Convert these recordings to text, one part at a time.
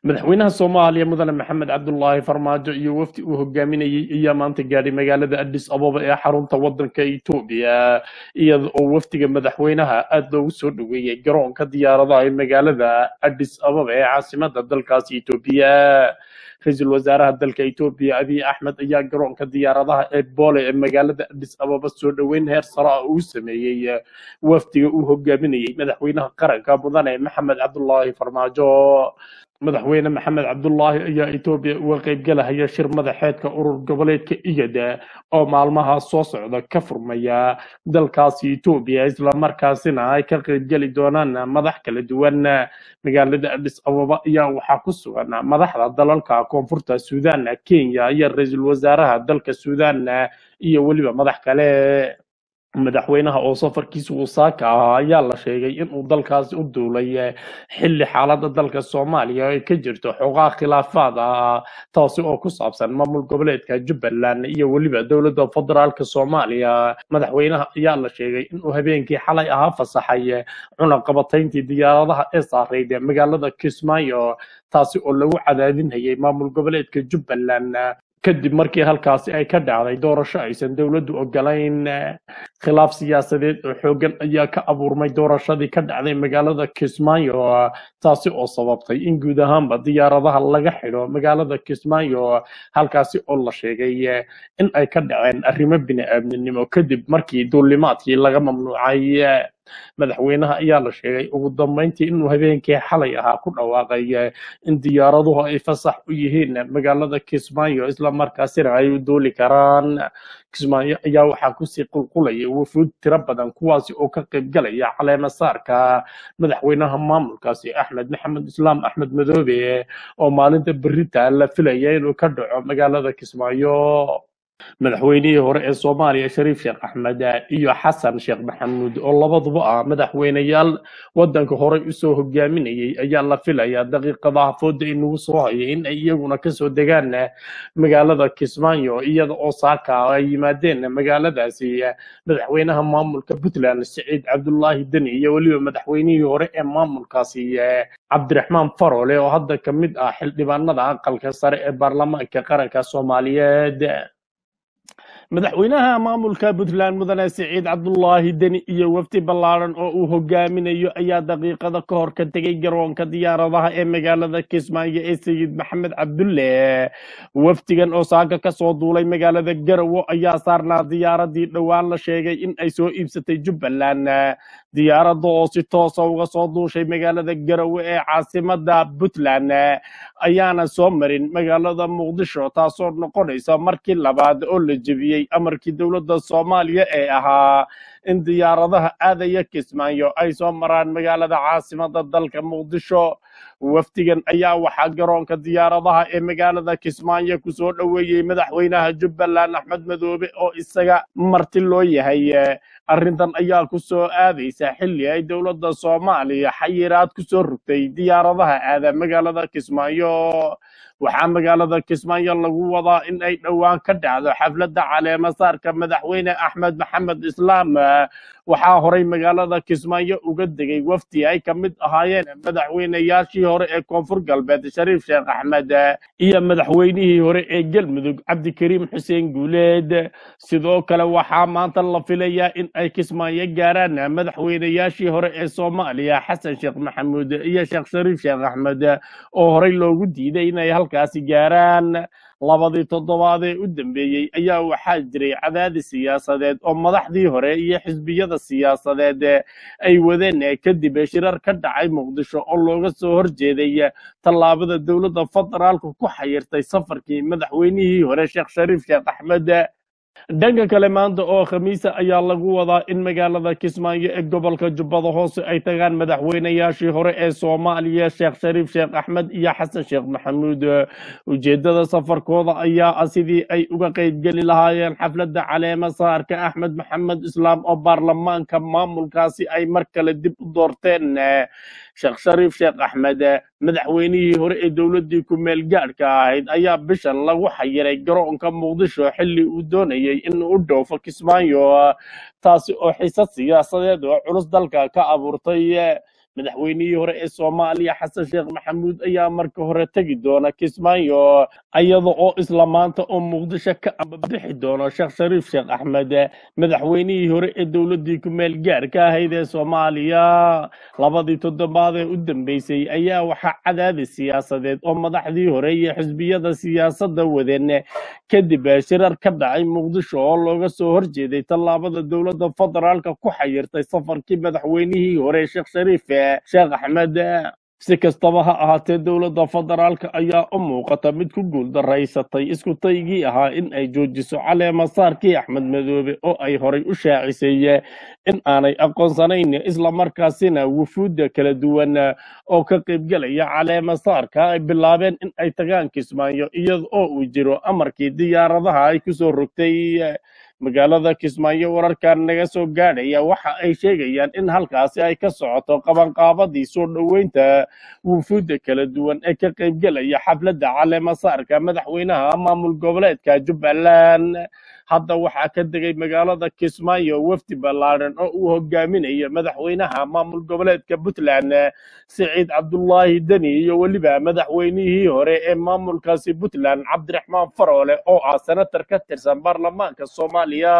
madaxweynaha soomaaliya mudane maxamed cabdulaahi farmaajo iyo wafdi uu hogaaminayey ayaa maanta gaadhay magaalada addis ababa ee xarunta wadanka etoobiya iyada oo wafdiga madaxweynaha aada loogu soo dhoweeyey garoonka diyaaradaha ee magaalada addis ababa ee caasimada dalkaasi etoobiya ra-iisul wasaaraha dalka etoobiya abiy axmed ayaa garoonka diyaaradaha ee boole ee magaalada addis ababa soo dhoweyn heer sare ah uu sameeyey wafdiga uu hogaaminayey madaxweynaha qaranka mudane maxamed cabdulaahi farmaajo madaxweyne maxamed cabdulaahi ayaa etoobiya uga qaybgalahaya shir madaxeedka urur goboleedka igada oo maalmaha soo socda ka furmaya dalkaasi etoobiya islamarkaasina ay ka qaybgeli doonaan madax kala duwan magaalada addis ababa ayaa waxaa ku sugan madaxda dalalka koonfurta suudan kenya iyo ra-iisul wasaaraha dalka suudan iyo weliba madax kale madaxweynaha oo safarkiisa wasaaka ahaa ayaa la sheegay inuu dalkaasi u duulay xilli xaaladda dalka soomaaliya ay ka jirto xoogaa khilaafaad ah taasi oo ku saabsan maamul goboleedka jubbaland iyo weliba dowladda federaalka soomaaliya madaxweynaha ayaa la sheegay inuu habeenkii xalay ahaa fasaxay cunaqabatayntii diyaaradaha ee saarayd magaalada kismaayo taasi oo lagu cadaadinayay maamul goboleedka jubbaland kadib markii halkaasi ay ka dhacday doorasho aysan dowladdu ogolayn khilaaf siyaasadeed oo xoogan ayaa ka abuurmay doorashadii ka dhacday magaalada kismaayo taasi oo sababtay in guud ahaanba diyaaradaha laga xidho magaalada kismaayo halkaasi oo la sheegay in ay ka dhaceen arrimo bini-aadminimo kadib markii duulimaadkii laga mamnuucay madaxweynaha ayaa la sheegay ugu dambeyntii inuu habeenkii xalay ahaa ku dhawaaqay in diyaaraduhu ay fasax u yihiin magaalada kismaayo islamarkaasina ay u duuli karaan kismaayo ayaa waxaa kusii qulqulaya wufuud tiro badan kuwaasi oo ka qaybgalaya caleema saarka madaxweynaha maamulkaasi axmed maxamed islaam axmed madoobe oo maalinta berita la filaya inuu ka dhaco magaalada kismaayo madaxweynihii hore ee soomaaliya shariif sheekh axmed iyo xasan sheekh maxamuud oo labaduba ah madaxweyneyaal wadanka horey usoo hogaaminayay ayaa la filayaa daqiiqadaha fooda inagu soo hayay in ay iyaguna kasoo degaan magaalada kismaayo iyada oo saaka ay yimaadeen magaaladaasi madaxweynaha maamulka puntland siciid cabdulaahi deni iyo weliba madaxweynihii hore ee maamulkaasi cabdiraxmaan farole oo hadda ka mid ah xildhibaanada aqalka sare ee baarlamaanka qaranka soomaaliyeed madaxweynaha maamulka puntland mudane siciid cabdulaahi deni iyo wafdi ballaaran oo uu hogaaminayo ayaa daqiiqada ka hor ka tegay garoonka diyaaradaha ee magaalada kismaayo ee sayid maxamed cabdulle wafdigan oo saaka kasoo duulay magaalada garowo ayaa saarnaa diyaaradii dhowaan la sheegay in ay soo iibsatay jubbaland diyaaradda oo si toosa uga soo duushay magaalada garowe ee caasimada puntland ayaana soo marin magaalada muqdisho taasoo noqonaysa markii labaad oo la jebiyey amarkii dowladda soomaaliya ee ahaa in diyaaradaha aadaya kismaayo ay soo maraan magaalada caasimada dalka muqdisho wafdigan ayaa waxaa garoonka diyaaradaha ee magaalada kismaayo kusoo dhoweeyey madaxweynaha jubbaland axmed madoobe oo isaga marti loo yahay arrintan ayaa ku soo aadaysa xilli ay dowladda soomaaliya xayiraad ku soo rogtay diyaaradaha aada magaalada kismaayo waxaa magaalada kismaayo lagu wadaa in ay dhowaan ka dhacdo xafladda caleema saarka madaxweyne axmed maxamed islaam waxaa horay magaalada kismaayo uga degay wafdi ay ka mid ahaayeen madaxweyneyaashii hore ee koonfur galbeed shariif sheekh axmed iyo madaxweynihii hore ee galmudug cabdikariim xuseen guuleed sidoo kale waxaa maanta la filayaa in ay kismaayo gaaraan madaxweyneyaashii hore ee soomaaliya xasan sheekh maxamuud iyo sheekh shariif sheekh axmed oo horey loogu diiday inay halkaasi gaaraan labadii toddobaad ee u dambeeyey ayaa waxaa jiray cadaadis siyaasadeed oo madaxdii hore iyo xisbiyada siyaasadeed ay wadeen kadib shirar ka dhacay muqdisho oo looga soo horjeeday tallaabada dowladda federaalka ku xayirtay safarkii madaxweynihii hore sheekh shariif sheekh axmed dhanka kale maanta oo khamiisa ayaa lagu wadaa in magaalada kismaayo ee gobolka jubbada hoose ay tagaan madaxweyneyaashii hore ee soomaaliya sheekh shariif sheekh axmed iyo xasan sheekh maxamuud ujeedada safarkooda ayaa ah sidii ay uga qaybgeli lahaayeen xafladda caleema saarka axmed maxamed islaam oo baarlamaanka maamulkaasi ay mar kale dib u doorteen sheekh shariif sheekh axmed madaxweynihii hore ee dowladdii ku-meel gaadhka ahayd ayaa bishan lagu xayiray garoonka muqdisho xilli uu doonayay inuu u dhoofo kismaayo taasi oo xiisad siyaasadeed oo culus dalka ka abuurtay madaxweynihii hore ee soomaaliya xasan sheekh maxamuud ayaa marka hore tegi doona kismaayo iyada oo isla maanta oo muqdisho ka ambabixi doono sheekh shariif sheekh axmed madaxweynihii hore ee dowladii ku meel gaarka ahayd ee soomaaliya labadii toddobaad ee u dambeysay ayaa waxaa cadaadis siyaasadeed oo madaxdii hore iyo xisbiyada siyaasadda wadeen kadib shirar ka dhacay muqdisho oo looga soo horjeeday tallaabada dowladda federaalka ku xayirtay safarkii madaxweynihii hore sheekh shariif sheekh axmed si kastaba ha ahaatee dowladda federaalka ayaa u muuqata mid ku guuldaraysatay isku taygii ahaa in ay joojiso caleemasaarkii axmed madoobe oo ay horay u shaacisay in aanay aqoonsanayn islamarkaasina wufuudda kala duwan oo ka qaybgelaya caleemasaarka ay bilaabeen in ay tagaan kismaayo iyada oo uu jiro amarkii diyaaradaha ay kusoo rogtay magaalada kismaayo wararkan naga soo gaadhaya waxa ay sheegayaan in halkaasi ay ka socoto qabanqaabadii soo dhoweynta wufuudda kala duwan ee ka qaybgelaya xafladda caleemasaarka madaxweynaha maamul goboleedka jubbaland hadda waxaa ka degay magaalada kismaayo wafdi ballaadhan oo uu hogaaminayo madaxweynaha maamul goboleedka puntland siciid cabdulaahi deni iyo weliba madaxweynihii hore ee maamulkaasi puntland cabdiraxmaan faroole oo ah senatar ka tirsan baarlamaanka soomaaliya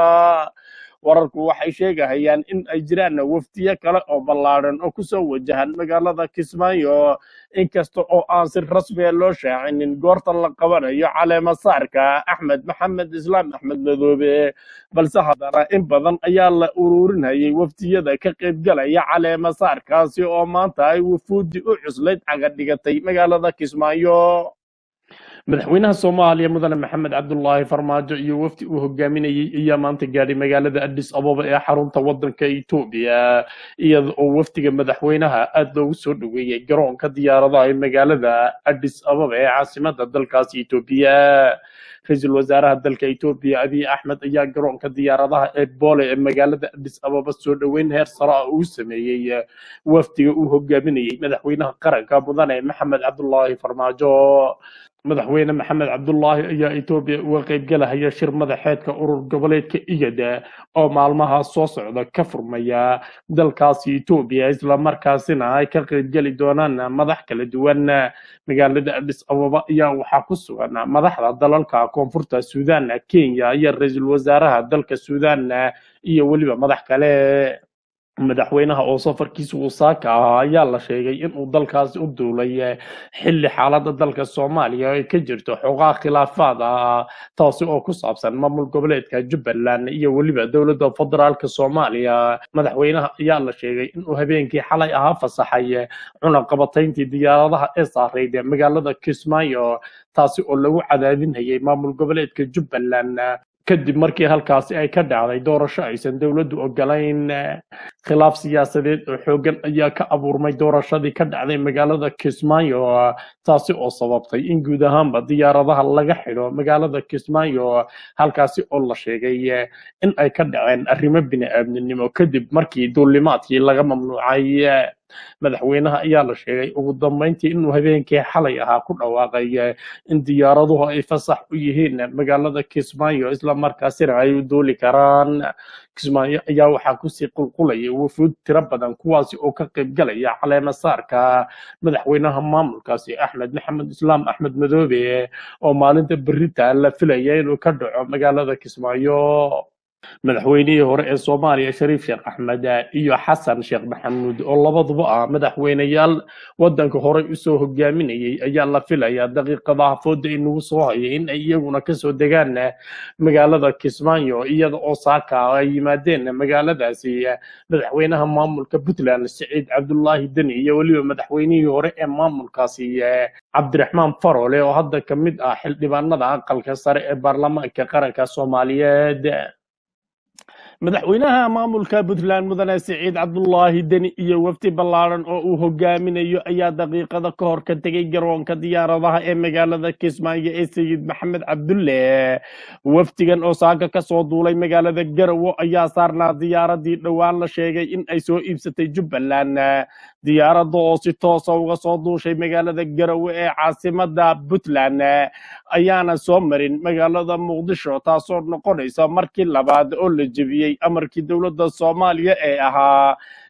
wararku waxay sheegahayaan in ay jiraan wafdiyo kale oo ballaadhan oo kusoo wajahan magaalada kismaayo inkasta oo aan si rasmiya loo shaacinin goorta la qabanayo caleemasaarka axmed maxamed islaam axmed madoobe balse haddana in badan ayaa la ururinayay wafdiyada ka qaybgalaya caleemasaarkaasi oo maanta ay wufuudi u cuslayd caga dhigatay magaalada kismaayo madaxweynaha soomaaliya mudane maxamed cabdulaahi farmaajo iyo wafdi uu hogaaminayey ayaa maanta gaadhay magaalada addis ababa ee xarunta wadanka etoobiya iyada oo wafdiga madaxweynaha aad loogu soo dhoweeyey garoonka diyaaradaha ee magaalada addis ababa ee caasimada dalkaasi etoobiya ra-iisul wasaaraha dalka etoobiya abiy axmed ayaa garoonka diyaaradaha ee boole ee magaalada addis ababa soo dhoweyn heer sare ah uu sameeyey wafdiga uu hogaaminayey madaxweynaha qaranka mudane maxamed cabdulaahi farmaajo madaxweyne maxamed cabdulaahi ayaa etoobiya uga qaybgalahaya shir madaxeedka urur goboleedka igada oo maalmaha soo socda ka furmaya dalkaasi etoobiya islamarkaasina ay ka qaybgeli doonaan madax kala duwan magaalada addis ababa ayaa waxaa ku sugan madaxda dalalka koonfurta suudan kenya iyo ra-iisul wasaaraha dalka suudan iyo weliba madax kale madaxweynaha oo safarkiisa uu saaka ahaa ayaa la sheegay inuu dalkaasi u duulay xilli xaaladda dalka soomaaliya ay ka jirto xogaa khilaafaad ah taasi oo ku saabsan maamul goboleedka jubbaland iyo weliba dowladda federaalka soomaaliya madaxweynaha ayaa la sheegay inuu habeenkii xalay ahaa fasaxay cunaqabatayntii diyaaradaha ee saarayd magaalada kismaayo taasi oo lagu cadaadinayay maamul goboleedka jubbaland kadib markii halkaasi ay ka dhacday doorasho aysan dowladdu ogolayn khilaaf siyaasadeed oo xoogan ayaa ka abuurmay doorashadii ka dhacday magaalada kismaayo taasi oo sababtay in guud ahaanba diyaaradaha laga xidho magaalada kismaayo halkaasi oo la sheegay in ay ka dhaceen arrimo bini-aadminimo kadib markii duulimaadkii laga mamnuucay madaxweynaha ayaa la sheegay ugu dambeyntii inuu habeenkii xalay ahaa ku dhawaaqay in diyaaraduhu ay fasax u yihiin magaalada kismaayo islamarkaasina ay u duuli karaan kismaayo ayaa waxaa kusii qulqulaya wufuud tiro badan kuwaasi oo ka qaybgalaya caleemasaarka madaxweynaha maamulkaasi axmed maxamed islaam axmed madoobe oo maalinta berita la filaya inuu ka dhaco magaalada kismaayo madaxweynihii hore ee soomaaliya shariif sheekh axmed iyo xasan sheekh maxamuud oo labaduba ah madaxweyneyaal wadanka horey usoo hogaaminayay ayaa la filayaa daqiiqadaha fooda inagu soo hayay in ay iyaguna kasoo degaan magaalada kismaayo iyada oo saaka ay yimaadeen magaaladaasi madaxweynaha maamulka puntland siciid cabdulaahi deni iyo weliba madaxweynihii hore ee maamulkaasi cabdiraxmaan farole oo hadda ka mid ah xildhibaanada aqalka sare ee baarlamaanka qaranka soomaaliyeed madaxweynaha maamulka puntland mudane siciid cabdulaahi deni iyo wafdi ballaadhan oo uu hogaaminayo ayaa daqiiqada ka hor ka tegay garoonka diyaaradaha ee magaalada kismaayo ee sayid maxamed cabdulle wafdigan oo saaka kasoo duulay magaalada garowo ayaa saarnaa diyaaradii dhowaan la sheegay in ay soo iibsatay jubbaland diyaaradda oo si toosa uga soo duushay magaalada garowe ee caasimada puntland ayaana soo marin magaalada muqdisho taasoo noqonaysa markii labaad oo la jebiyey amarkii dowladda soomaaliya ee ahaa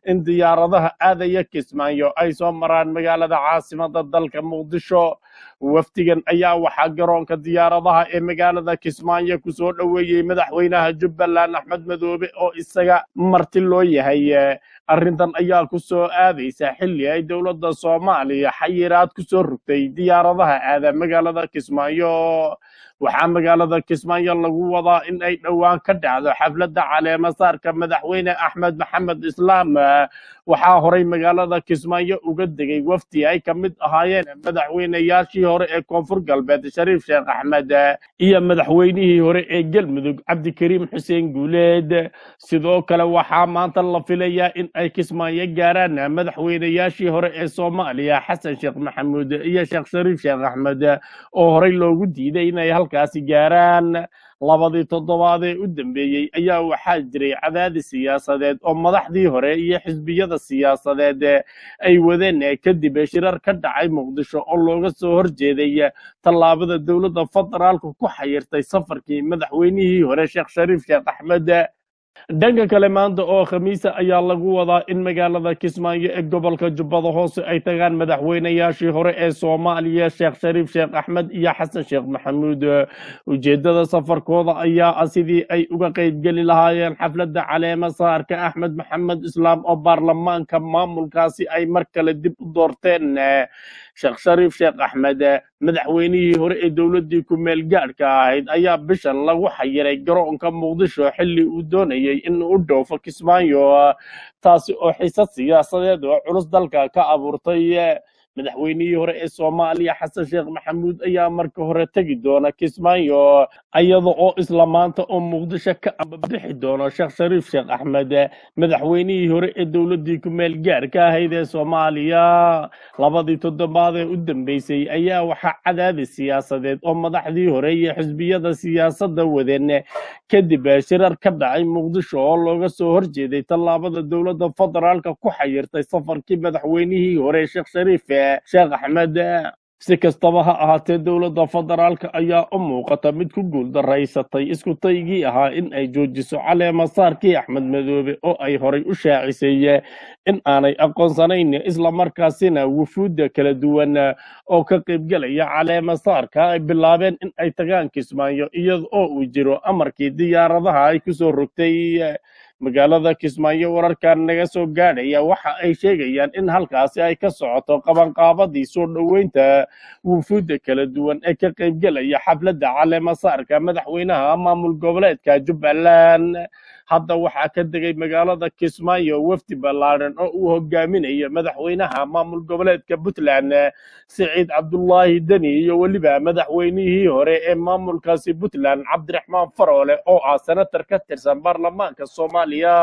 in diyaaradaha aadaya kismaayo ay soo maraan magaalada caasimada dalka muqdisho wafdigan ayaa waxaa garoonka diyaaradaha ee magaalada kismaayo kusoo dhoweeyey madaxweynaha jubbaland axmed madoobe oo isaga marti loo yahay arrintan ayaa ku soo aadaysa xilli ay dowladda soomaaliya xayiraad ku soo rogtay diyaaradaha aada magaalada kismaayo waxaa magaalada kismaayo lagu wadaa in ay dhowaan ka dhacdo xafladda caleemasaarka madaxweyne axmed maxamed islaam waxaa horay magaalada kismaayo uga degay wafdi ay ka mid ahaayeen madaxweyneyaashii hore ee koonfur galbeed shariif sheekh axmed iyo madaxweynihii hore ee galmudug cabdikariim xuseen guuleed sidoo kale waxaa maanta la filayaa in ay kismaayo gaaraan madaxweyneyaashii hore ee soomaaliya xasan sheekh maxamuud iyo sheekh shariif sheekh axmed oo horey loogu diiday inay halkaasi gaaraan labadii toddobaad ee u dambeeyey ayaa waxaa jiray cadaadis siyaasadeed oo madaxdii hore iyo xisbiyada siyaasadeed ay wadeen kadib shirar ka dhacay muqdisho oo looga soo horjeeday tallaabada dowladda federaalka ku xayirtay safarkii madaxweynihii hore sheekh shariif sheekh axmed dhanka kale maanta oo khamiisa ayaa lagu wadaa in magaalada kismaayo ee gobolka jubbada hoose ay tagaan madaxweyneyaashii hore ee soomaaliya sheekh shariif sheekh axmed iyo xasan sheekh maxamuud ujeeddada safarkooda ayaa ah sidii ay uga qaybgeli lahaayeen xafladda caleema saarka axmed maxamed islaam oo baarlamaanka maamulkaasi ay mar kale dib u doorteen sheekh shariif sheekh axmed madaxweynihii hore ee dowladdii ku-meel gaadhka ahayd ayaa bishan lagu xayiray garoonka muqdisho xilli uu doonayay in u dhoofo kismaayo taasi oo xiisad siyaasadeed oo culus dalka ka abuurtay madaxweynihii hore ee soomaaliya xasan sheekh maxamuud ayaa marka hore tegi doona kismaayo iyada oo isla maanta oo muqdisho ka ambabixi doono sheekh shariif sheekh axmed madaxweynihii hore ee dowladdii ku-meel gaarka ahayd ee soomaaliya labadii toddobaad ee u dambeysay ayaa waxaa cadaadis siyaasadeed oo madaxdii hore iyo xisbiyada siyaasadda wadeen kadib shirar ka dhacay muqdisho oo looga soo horjeeday tallaabada dowladda federaalka ku xayirtay safarkii madaxweynihii hore sheekh shariif sheekh axmed si kastaba ha ahaatee dowladda federaalka ayaa u muuqata mid ku guuldaraysatay isku taygii ahaa in ay joojiso caleemasaarkii axmed madoobe oo ay horay u shaacisay in aanay aqoonsanayn islamarkaasina wufuudda kala duwan oo ka qaybgelaya caleemasaarka ay bilaabeen in ay tagaan kismaayo iyada oo uu jiro amarkii diyaaradaha ay kusoo rogtay magaalada kismaayo wararkan naga soo gaadhaya waxa ay sheegayaan in halkaasi ay ka socoto qabanqaabadii soo dhoweynta wufuudda kala duwan ee ka qaybgelaya xafladda caleemasaarka madaxweynaha maamul goboleedka jubbaland hadda waxaa ka degay magaalada kismaayo wafdi ballaadhan oo uu hogaaminayo madaxweynaha maamul goboleedka puntland siciid cabdulaahi deni iyo weliba madaxweynihii hore ee maamulkaasi puntland cabdiraxmaan faroole oo ah senatar ka tirsan baarlamaanka soomaaliya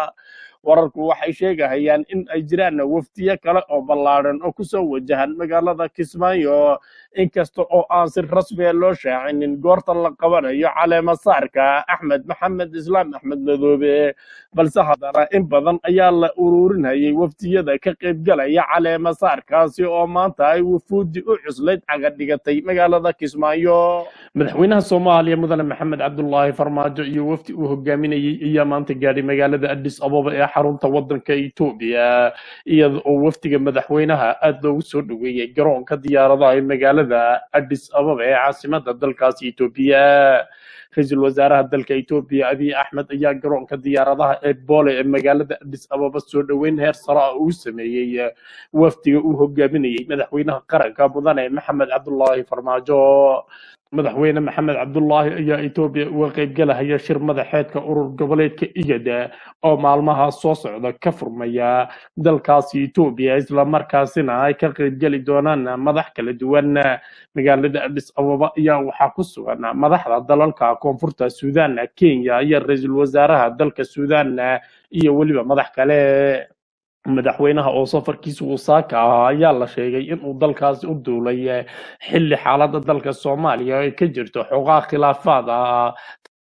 wararku waxay sheegahayaan in ay jiraan wafdiyo kale oo ballaadhan oo kusoo wajahan magaalada kismaayo inkasta oo aan si rasmiya loo shaacinin goorta la qabanayo caleemasaarka axmed maxamed islaam axmed madoobe balse haddana in badan ayaa la ururinayay wafdiyada ka qaybgalaya caleemasaarkaasi oo maanta ay wufuudi u cuslayd cagadhigatay magaalada kismaayo madaxweynaha soomaaliya mudane maxamed cabdulaahi farmaajo iyo wafdi uu hogaaminayey ayaa maanta gaadhay magaalada addis ababa ee xarunta wadanka etoobiya iyada oo wafdiga madaxweynaha aada loogu soo dhoweeyey garoonka diyaaradaha ee magaalada addis ababa ee caasimada dalkaasi etoobiya ra-iisul wasaaraha dalka etoobiya abiy axmed ayaa garoonka diyaaradaha ee boole ee magaalada addis ababa soo dhoweyn heer sare ah uu sameeyey wafdiga uu hogaaminayey madaxweynaha qaranka mudane maxamed cabdulaahi farmaajo madaxweyne maxamed cabdulaahi ayaa etoobiya uga qaybgalahaya shir madaxeedka urur goboleedka igada oo maalmaha soo socda ka furmaya dalkaasi etoobiya islamarkaasina ay ka qaybgeli doonaan madax kala duwan magaalada addis ababa ayaa waxaa ku sugan madaxda dalalka koonfurta suudan kenya iyo ra-iisul wasaaraha dalka suudan iyo weliba madax kale madaxweynaha oo safarkiisa wasaaka ahaa ayaa la sheegay inuu dalkaasi u duulay xilli xaaladda dalka soomaaliya ay ka jirto xogaa khilaafaad ah